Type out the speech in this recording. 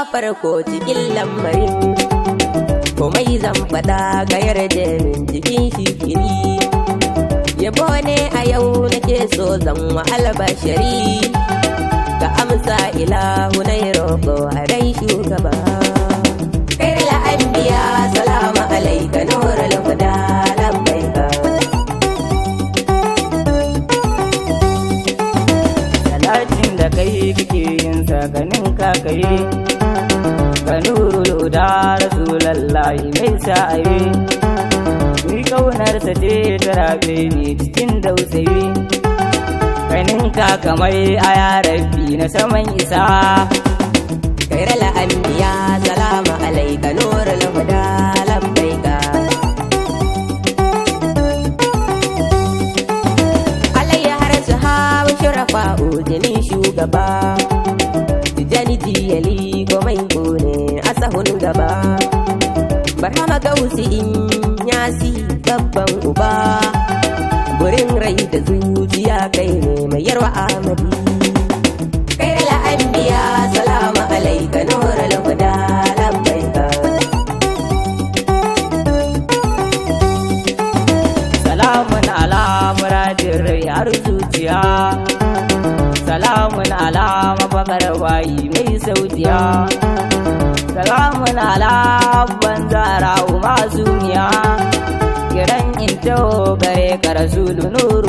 farko cikin lamarin komai zan faɗa ga yarda min jikin shikiri yabo ne a yau nake so zan wa albashari ka amsa ilahu na roƙo a rai shugaba kai la'anbiya salamu alaika nurul huda labbaika Salatin da kai kake yin sakanin ka kai Ka nurul da rasulallahi mai sa'ayi Ni kaunarsa ce ta rabe ni cikin dausayi Kanin ka kamar a yarabi na saman isa kai la'anbiya salamu alaika nurul huda labbaika alayya har sahabu shurafa ujinin shugaba tijani jiyali komai ne a sahun gaba barhama gausi in yasi babban uba burin rai da zuciya kai ne mai yarwa amadi kai la'anbiya salamu alaika nurul huda labbaika Salamun ala muradin rai har zuciya Salamun ala mafakar bayi mai sautiya Salamun ala banzara masu miya Kiran into gare ka rasulu nuru